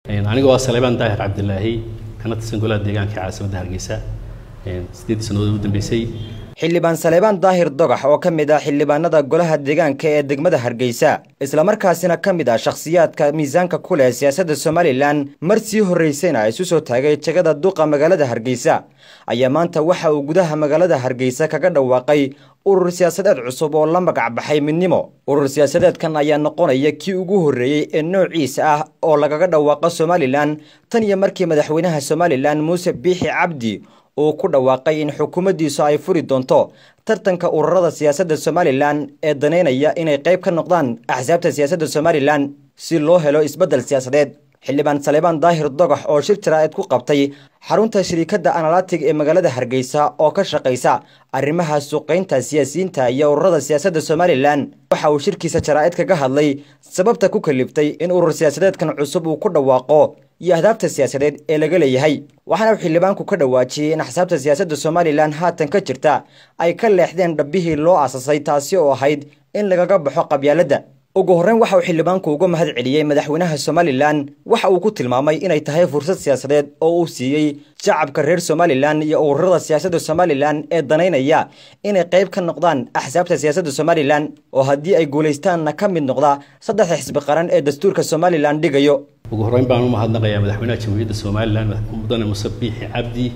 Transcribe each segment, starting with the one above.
aniga waa saleebaan daahir cabdilaahi kana tirsan golaha deegaanka ee caasimadda hargeysa sideedii sannadood u dambeysay xildhibaan saleebaan daahir dogax oo ka mid ah xildhibaanada golaha deegaanka ee degmada hargeysa islamarkaasina ka mid ah shakhsiyaadka miisaanka ku leh siyaasadda somalilan mar sii horraysayna isu soo taagay jegada duqa magaalada hargeysa ayaa maanta waxa uu gudaha magaalada hargeysa kaga dhawaaqay urur siyaasadeed cusub oo la magac baxay midnimo urur siyaasadeedkan ayaa noqonaya kii ugu horreeyey ee noociisa ah oo lagaga dhawaaqo somalilan tan iyo markii madaxweynaha somalilan muuse biixi cabdi uu ku dhawaaqay in xukuumaddiisu ay furi doonto tartanka ururada siyaasadda somalilan ee danaynaya inay qayb ka noqdaan axsaabta siyaasadda somalilan si loo helo isbeddel siyaasadeed xildhibaan saleebaan daahir dogax oo shir jaraa'id ku qabtay xarunta shirikadda analatig ee magaalada hargeysa oo ka shaqaysa arrimaha suuqaynta siyaasiyiinta iyo ururada siyaasadda somalilan waxa uu shirkiisa jaraa'id kaga hadlay sababta ku kaliftay in urur siyaasadeedkan cusub uu ku dhawaaqo iyo ahdaabta siyaasadeed ee laga leeyahay waxaana uu xildhibaanku ka dhawaajiyey in axsaabta siyaasadda somalilan haatan ka jirta ay ka leexdeen dhabbihii loo aasasay taasi oo ahayd in lagaga baxo qabyaaladda ugu horreyn waxa uu xildhibaanku uga mahad celiyey madaxweynaha somalilan waxa uu ku tilmaamay inay tahay fursad siyaasadeed oo uu siiyey shacabka reer somalilan iyo ururada siyaasadda somalilan ee danaynaya inay qayb ka noqdaan axsaabta siyaasadda somalilan oo haddii ay guulaystaanna ka mid noqda saddexda xisbi qaran ee dastuurka somalilan dhigayo ugu horreyn baan u mahadnaqayaa madaxweynaha jamhuuriyadda somalilan mudane muse biixi cabdi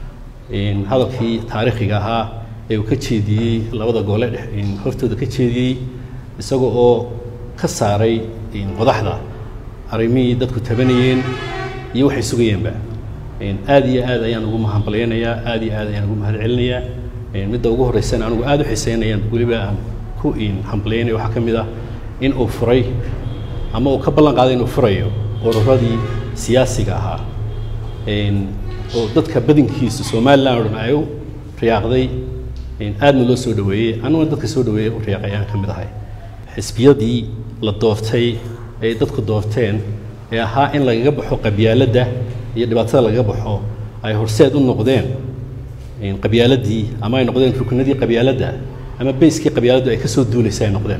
hadalkii taariikhiga ahaa ee uu ka jeediyey labada gole hortooda ka jeediyey isaga oo ka saaray qodaxda arrimihii dadku tabanayeen iyo waxay sugayeenba aad iyo aad ayaan ugu mahadbalyaynayaa aad iyo aad ayaan ugu mahad celinayaa midda ugu horreysana anigu aad u xiseynayaan weliba aan ku hambalyaynaya waxaa ka mid ah in uu furay ama uu ka ballan qaaday inuu furayo ururadii siyaasiga ahaa oo dadka badankiisu somalilan o dhan ay u riyaaqday aadna loo soo dhaweeyey aniguna dadka soo dhaweeyey u riyaaqay ayaan ka mid ahay xisbiyadii la dooftay ay dadku doorteen ee ahaa in lagaga baxo qabyaaladda iyo dhibaatada lagaga baxo ay horseed u noqdeen qabyaaladii ama ay noqdeen ruknadii qabyaaladda ama bayskii qabyaaladdu ay ka soo duulaysay ay noqdeen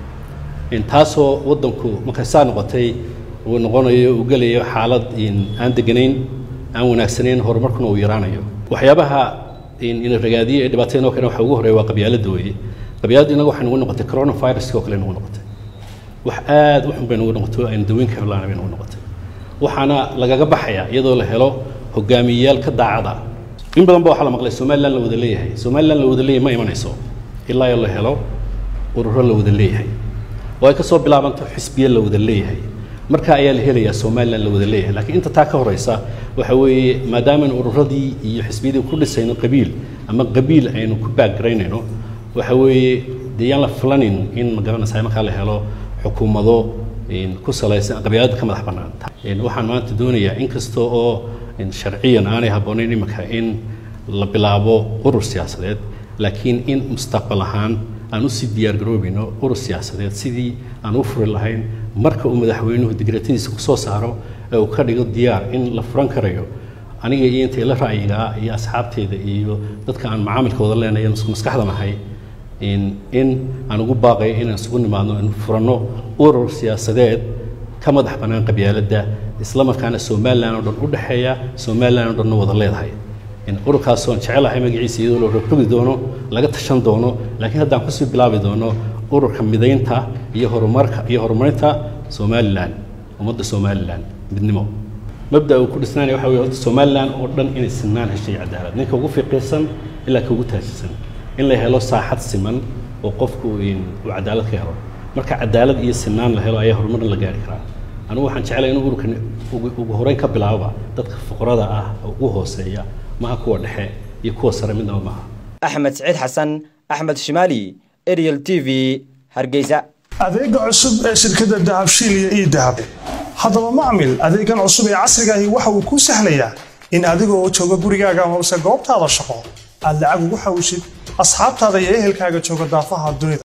taasoo waddanku markay saa noqotay uu noqonayo uu gelayo xaalad aan deganayn aan wanaagsanayn horumarkuna uu yaraanayo waxyaabaha ina ragaadiye ee dhibaatadeen oo kale waxa ugu horreeya waa qabyaaladda weeye qabyaaladdu inaga waxay nagu noqotay coronaviruska oo kale nagu noqotay wax aad u xun bay nagu noqotay aynu daweyn ka helaana bay nagu noqotay waxaana lagaga baxayaa iyadoo la helo hogaamiyeyaal ka daacada in badan ba waxaa la maqlay somalilan la wada leeyahay somalilan la wada leeyahay ma imanayso ilaa iyo la helo ururo la wada leeyahay oo ay ka soo bilaabanto xisbiye la wada leeyahay marka ayaa la helayaa somalilan la wada leeyahay laakiin inta taa ka horeysa waxa weeye maadaamanu ururadii iyo xisbiyadii ku dhisayno qabiil ama qabiil aynu ku baagaraynayno waxa weeye dee yaan la filanin in magaranaysa markaa la helo xukuumado ku salaysan qabyaalada ka madax bannaan waxaan maanta doonayaa inkasta oo sharciyan aanay habboonayn iminka in la bilaabo urur siyaasadeed laakiin in mustaqbal ahaan aan usii diyaar garoobayno urur siyaasadeed sidii aan u furi lahayn marka uu madaxweynuhu digratadiisa kusoo saaro ee uu ka dhigo diyaar in la furan karayo aniga iyo intay la ra'yigaa iyo asxaabteeda iyo dadka aan macaamilkooda leenahay isku maskaxda nahay in aan ugu baaqayo inaan isugu nimaadno in furanno urur siyaasadeed ka madax bannaan qabyaaladda isla markaana somalilan oo dhan u dhexeeya somalilan oo dhanna wada leedahay ururkaasoon jecelahay magaciisa iyadoo la rogrogi doono laga tashan doono laakiin haddaan kusii bilaabi doono ururka midaynta iyo horumarka iyo horumarinta somalilan ummadda somalilan midnimo mabda uu ku dhisnaanaya waxa weye horta somalilan oo dhan inay sinaan heshay cadaalad ninka ugu fiqiirsan ilaa ka ugu taajirsan in la helo saaxad siman oo qofku uu cadaalad ka helo marka cadaalad iyo sinaan la helo ayaa horumarna la gaari karaa anigu waxaan jeclay in ururkan ugu horeyn ka bilaababa dadka fuqarada ah oo ugu hooseeya maha kuwa dhexe iyo kuwa sare midnaba maaha axmed siciid xasan axmed shimaali ariel t v hargeysa adeega cusub ee shirkadda dahabshiil iyo ii dahab haddaba macmil adeegan cusub ee casrigaahi waxa uu kuu sahlayaa in adigoo jooga gurigaaga amase goobtaada shaqo aad lacag ugu xawshid asxaabtaada iyo ehelkaaga jooga daafaha dunida